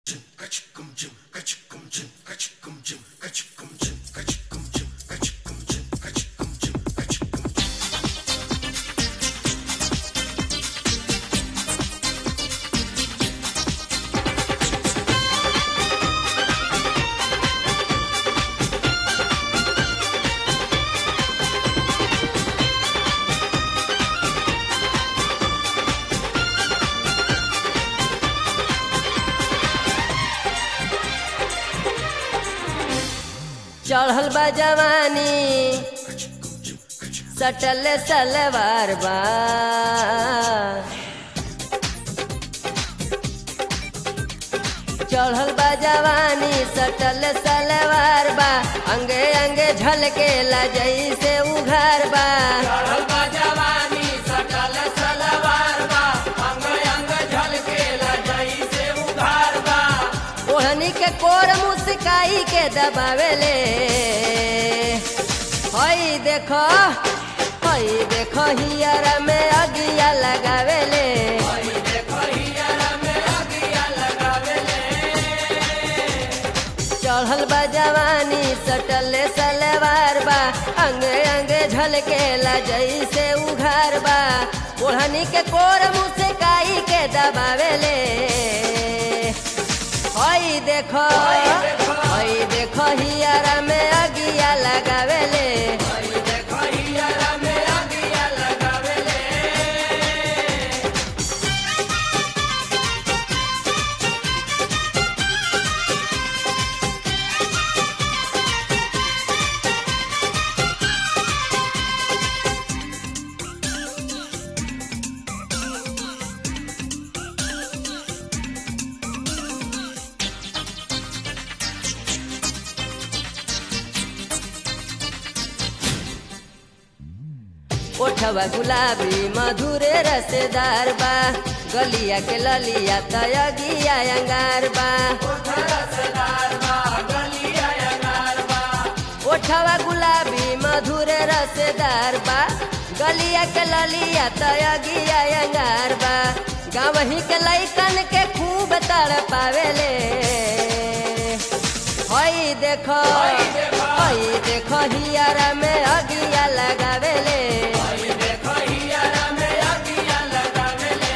चढ़ल बा जवानी सटल सलवार बा चढ़ल बा जवानी सटल सलवार बा अंगे अंगे झलके ला जैसे उघार बा चढ़ल बा जवानी सटल सलवार बा अंग अंग झलकेला जइसे उघार बा ओढ़नी के कोर मुस्काई के दबावेले हई देखो हई देखो हियर में अगिया लगावेले हई देखो हियरा में अगिया लगावेले चढ़ल बा जवानी सटल सलवार बा अंगे अंगे झलकेला जैसे उघार बा ओढ़नी के कोर मुस्काई के दबावेले हई देखो हई देखो हियर में अगिया लगावेले हई देखो हियरा में अगिया लगावेले ओठवा गुलाबी मधुरे रसेदार बा गलिया के ललिया तयगिया अंगार बा रसदार बा गलिया अंगार बा ओठवा गुलाबी मधुरे रसेदार बा गलिया के ललिया तयगिया अंगार बा गावही के लैकन के खूब तड़ पावेले हई देखो हई देखो हियारा में अगिया लगावेले हई देखो हियरा में अगिया लगावेले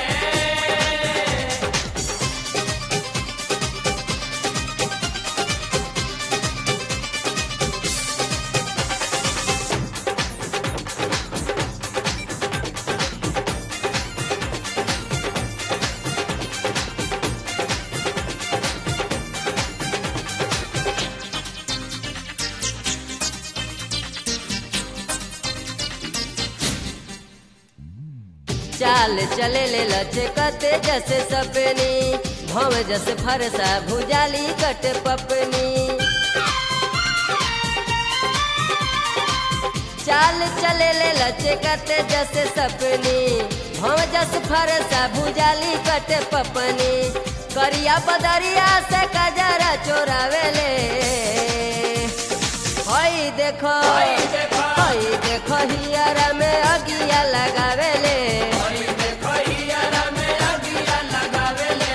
चाल चले ले लचकते जैसे सपनी भव जैसे फरसा भुजाली कट पपनी चाल चले ले लचकते जैसे सपनी भव जस फरसा भुजाली कट पपनी करिया बदरिया से कजरा चोरावेले हई देखो हई देखो हियरा में अगिया लगावेले हई देखो हियरा में अगिया लगावेले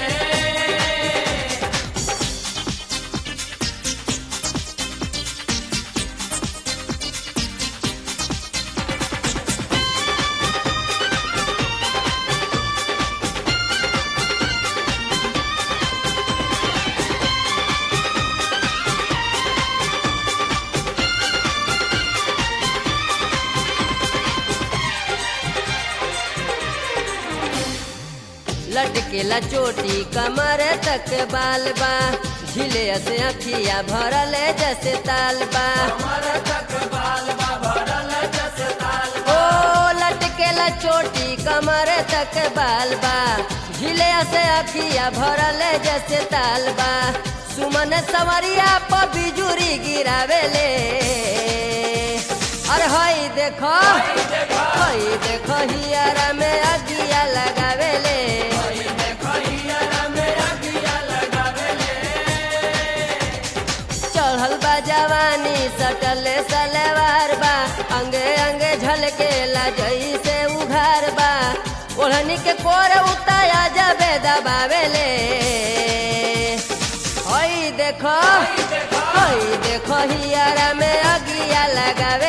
लटकेला चोटी कमर तक बाल बा झिले से अखिया भरल जैसे ताल बा हमर तक बाल बा भरल जस ताल ओ लटकेला चोटी कमर तक बाल बा झिले से अखिया भरल जैसे ताल बा सुमन सवरिया पर बिजुरी गिरावेले अरे हई देखो हई देखो हियारा में अगिया लगावेले हई देखो हियरा में अगिया लगावेले चढ़ल बा जवानी सटल सलवार बा अंगे अंगे झलकेला जैसे उघार बा ओढ़नी के कोर उताया जबे दबावेले देखो हई देखो हियारा में अगिया लगावे